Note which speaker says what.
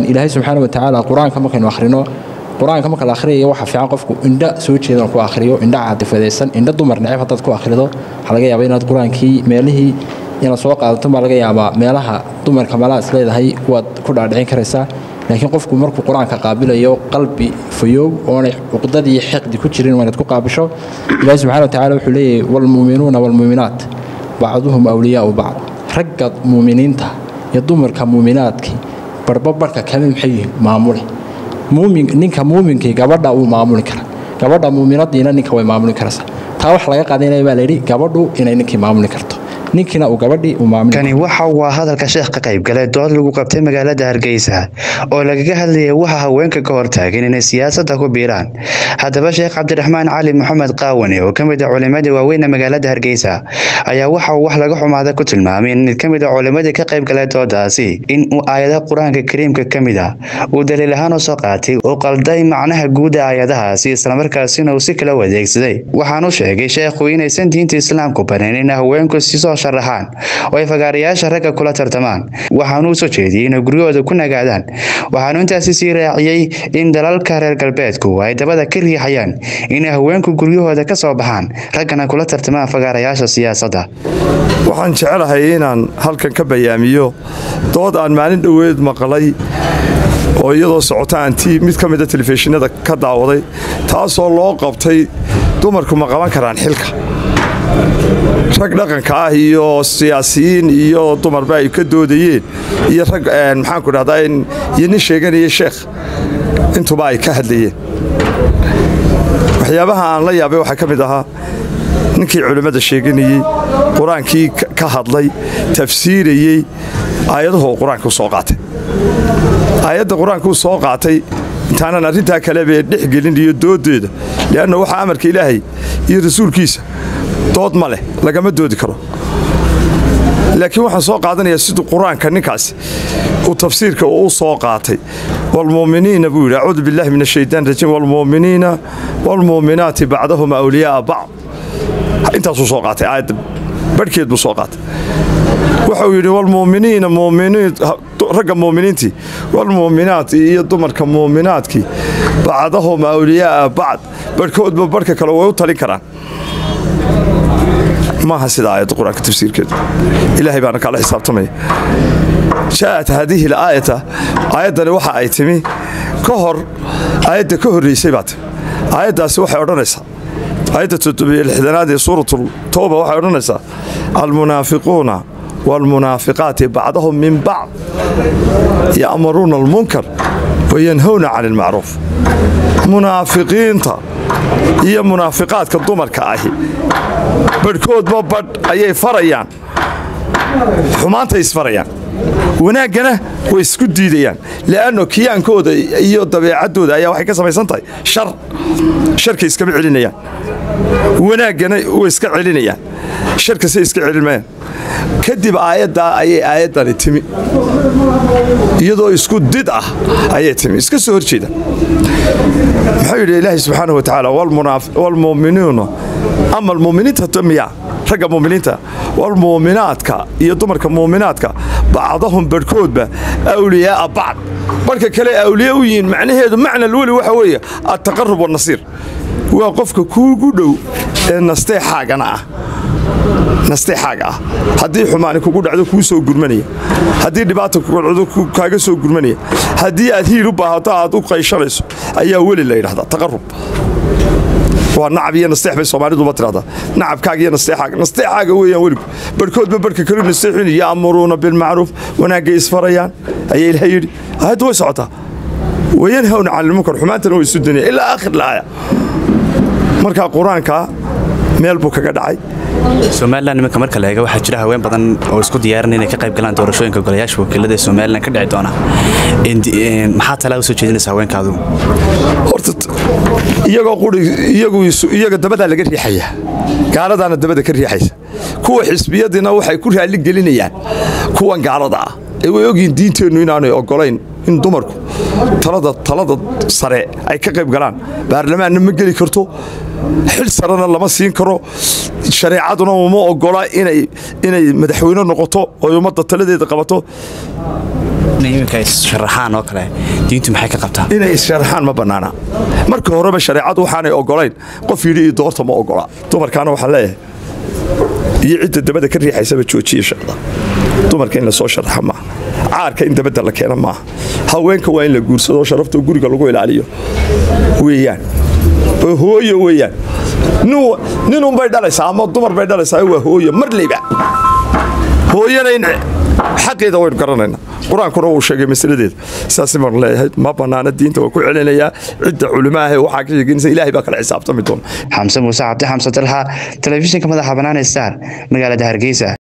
Speaker 1: ilaahay subxaana wa tacaala qur-aanka markaynu akhrino qur-aanka marka la akhriyayo waxaa fiican qofku indha soo jeedan ku akhriyo indha caadifadaysan indha dumar neceb haddaad ku akhrido waxaa laga yaabaa inaad qur-aankii meelihii inaad soo qaadato baa laga yaabaa meelaha dumarka malaa is leedahay waad ku dhaadhicin karaysaa laakiin qofku markuu qur-aanka qaabilayo qalbi fayoow oonay cuqdadii xiqdi ku jirin waa inaad ku qaabisho ilaahi subxana wa tacala wuxuu leeyahay waalmuuminuuna waalmuuminaat bacduhum awliyaau bacd ragga muuminiinta iyo dumarka muuminaadkii barba barhka kale maxay yihiin maamule muumin ninka muuminkii gabadha uu maamuli kara gabadha muuminadiina ninka way maamuli karaysaa taa wax laga qaadanaya baa layidhi gabadhu inay ninkii maamuli karto ninkiina uu gabadhii uu maamuli
Speaker 2: kani waxa uu hadalka sheekh ka qayb galay dood lagu qabtay magaalada hargeysa oo lagaga hadlayay waxa haweenka ka hortaagan inay siyaasadda ku biiraan haddaba sheekh cabdiraxmaan cali maxamed qaawani oo ka mid ah culimadii waaweyne magaalada hargeysa ayaa waxa uu wax laga xumaada ku tilmaamay in mid ka mid ah culimadii ka qayb galay doodaasi in uu aayadaha qur-aanka kariimka ka mid ah uu daliil ahaan u soo qaatay uu qalday macnaha guud ee aayadahaasi islamarkaasina uu si kala wadeegsaday waxaanu sheegay sheekhu inaysan diinta islaamku barin in haweenku sisoo sharaxaan oo ay fagaarayaasha ragga kula tartamaan waxaanu u soo jeediyey inay guryahooda ku nagaadaan waxaanu intaasi sii raaciyey in dalalka reer galbeedku ay dabada ka riixayaan inay haweenku guryahooda ka soo baxaan raggana kula tartamaan fagaarayaasha siyaasadda
Speaker 3: waxaan jecelahay inaan halkan ka bayaamiyo dood aan maalin dhoweed maqlay oo iyadoo socota aan ti mid ka mida telefishinada ka daawaday taasoo loo qabtay dumarku ma qaban karaan xilka rag dhaqanka ah iyo siyaasiyiin iyo dumarba ay ka doodayeen iyo rag maxaanku dhahdaa iyo nin sheeganaya sheekh intuba ay ka hadlayeen waxyaabaha aan la yaabay waxaa ka mid ahaa ninkii culimmada sheeganayey qur-aankii ka hadlay tafsiirayey aayadahu qur-aanka u soo qaatay aayadda qur-aankuu soo qaatay intaanan arrintaa kalebe dhex gelin iyo dooddeeda li'anna waxaa amarka ilaahay iyo rasuulkiisa dood ma leh lagama doodi karo laakiin waxaan soo qaadanayaa siduu qur-aanka ninkaasi uu tafsiirka uu soo qaatay waalmuuminiina buu yidhi acuudu billahi min ashaytaan rajiim waalmuuminiina waalmuuminaati bacdahum awliyaaa bacd intaasuu soo qaatay aayadda barhkeed buu soo qaatay wuxuu yidhi waalmuuminiina muuminiin ragga muuminiintii waalmuuminaat iyo dumarka muuminaadkii bacdahum awliyaaa bacd barhkoodba barhka kale way u talin karaan maaha sida aayadda qur-aanka tafsiirkeedu ilaahay baana kala xisaabtamaya ja'at haadihi alaayata aayaddani waxa ay timi ka hor aayadda ka horraysay baa timi aayaddaasi waxay odhanaysaa aayadda toddobiyolixdanaad ee suuratu towba waxay odhanaysaa almunaafiquuna waalmunaafiqaati bacdahum min bacd ya'muruuna almunkar wayanhowna cani ilmacruuf munaafiqiinta iyo munaafiqaadka dumarka ahi badhkoodba badh ayay farayaan xumaantay isfarayaan wanaaggana way isku diidayaan li'anno kiyaankooda iyo dabeecaddooda ayaa waxay ka samaysan tahay shar sharkay iskama celinayaan wanaaggana way iska celinayaan sharkasay iska celinmayaan kadib aayaddaa ayay aayaddani timi iyadoo isku did ah ayay timi iska soo hor jeeda muxuu yidhi ilaahi subxaana wa tacaala waalmu'miniina ama almu'miniinta miya ragga mu'miniinta waalmu'minaadka iyo dumarka mu'minaadka bacdahum barhkoodba awliyaa'a bacd barhka kale awliya u yihiin macnaheedu macna alweli waxa weeye altaqarub wannasiir waa qofka kuugu dhow ee nasteexaagana ah nasteexaaga ah haddii xumaani kugu dhacdo kuu soo gurmanaya haddii dhibaata kugu dhacdo kaaga soo gurmanaya haddii aad hiil u baahato aad u qayshanayso ayaa weli la yidhahdaa taqarub waa nacab iyo nasteex bay soomaaliduba tidhahdaa nacabkaaga iyo nasteexaaga nasteexaaga weeyaan weligu barhkoodba barhka kalu nasteexin ya'muruuna bilmacruuf wanaaggay isfarayaan ayaa ilaha yidhi aayaddu way socotaa wayanhawna cani ilmunkar xumaantana way isu danaya ilaa aakhir laaya markaa qur-aanka meel buu kaga dhacay
Speaker 4: somalilan iminka marka la eega waxaa jira haween badan oo isku diyaaran inay ka qayb galaan doorashooyinka golayaasha wakiilada ee somalilan ka dhici doona maxaa talaa usoo jeedinaysa haweenkaadu
Speaker 3: horta iyagoo quri iyagu iyaga dabadaa laga riixayaa gaaladaana dabada ka riixaysa kuwa xisbiyadiina waxay ku raalli gelinayaan kuwan gaalada ah ee way ogyihiin diinteennu inaanay ogolayn in dumarku talada talada sare ay ka qayb galaan baarlamaanna ma geli karto xil sarena lama siin karo shareecaduna uma ogola inay inay madaxweyne noqoto oo ummadda taladeeda qabato
Speaker 4: iminka sharaxaan oo kale diintu maxay ka qabtaa
Speaker 3: inay issharaxaan ma bannaana marka horeba shareecadu waxaanay ogolayn qof yidhi iyo doorta ma ogola dumarkaana waxaan leeyahay iyo cidda dabada ka riixaysaba joojiya shaqda dumarka in lasoo sharaxa maaha caarka in dabadda la keena maaha haweenka waa in la guursado sharaftoo guriga lagu ilaaliyo weeyaan oo hooyo weeyaan ninunbay dhalaysaa ama dumar bay dhalaysaa waa hooyo marleyba hooyana in xaqeeda waynu garanayna qur-aankuna wuu sheegay masaladeeda saas baan leeyahay ma bannaana diinta waa ku celinayaa cidda culimaahe waxaa ka sheeganaysa ilaahay baa kala xisaabtami doona
Speaker 2: xamse muuse cabdi xamse dalxa telefishinka madaxa bannaan ee star magaalada hargeysa